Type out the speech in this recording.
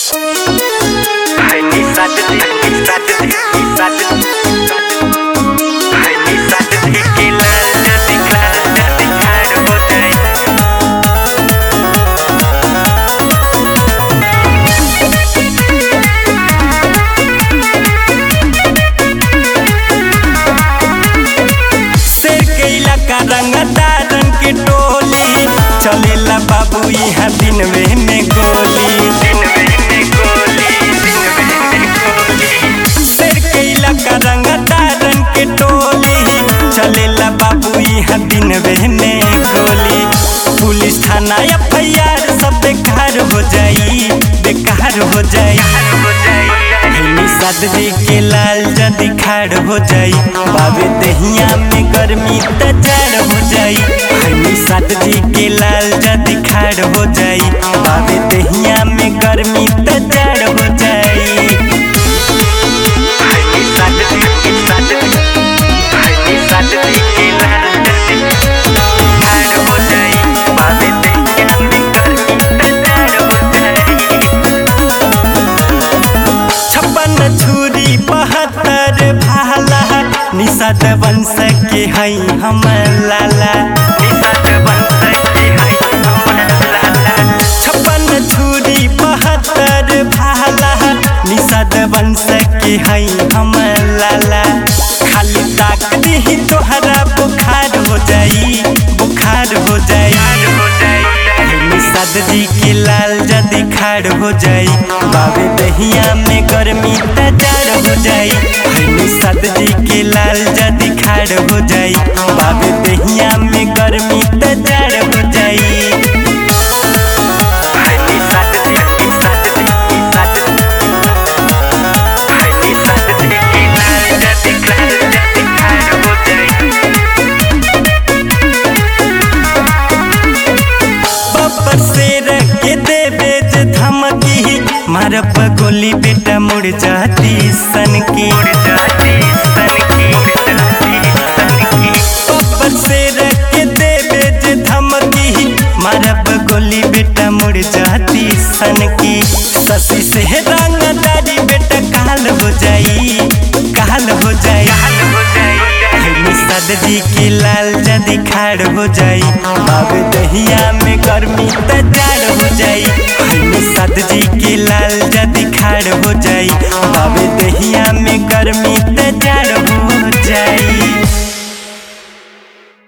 चलेला बाबू यहाँ दिनवे में गोली शेर के इलाका रंगदारन के टोली चलेला बाबू यहाँ दिनवे में गोली पुलिस थाना एफ आई आर सब बेकार हो जाई बेकार हो जाई सदरी के लाल जदी खाड़ हो जाई बाबे दहिया में गर्मी त जाड़ हो जाई हनी सदरी के लाल जदी खाड़ हो जाई बाबे दहिया में गर्मी त जाड़ हो जाई हनी सदरी के सदरी हनी सदरी के लाल जदी खाड़ हो जाई बाबे दहिया में गर्मी त जाड़ हो जाई छप्पन छुरी बहत्तर भाला निषाद वंश के हई हम लाला निषाद वंश के हई हम लाला छप्पन छुरी बहत्तर भाला निषाद वंश के हई हम लाला खाली ताक दी तोहरा बुखार हो जाई बुखार हो जाई सदरी के लाल जदी खाड़ हो जाई बाबे दहिया में गर्मी त जाड़ हो जाई हनी सदरी के लाल जदी खाड़ हो जाई बाबे दहिया में गर्मी त जाड़ हो जाई हनी सदरी हनी सदरी हनी सदरी हनी सदरी के लाल जदी खाड़ जदी खाड़ हो जाई बब्बर शेर के देवे जे धमकी मारब गोली बेटा मुड़ जाती सन की बब्बर शेर के देवे जे धमकी मारब गोली बेटा मुड़ जाती सन की ससी से रंगदारी बेटा काल हो जाई काल हो जाई सदरी के लाल जदी खाड़ हो जाई बाबे दहिया में गर्मी त जाड़ हो जाई हनी सदरी के लाल जदी खाड़ हो जाई बाबे दहिया में गर्मी त जाड़ हो जाई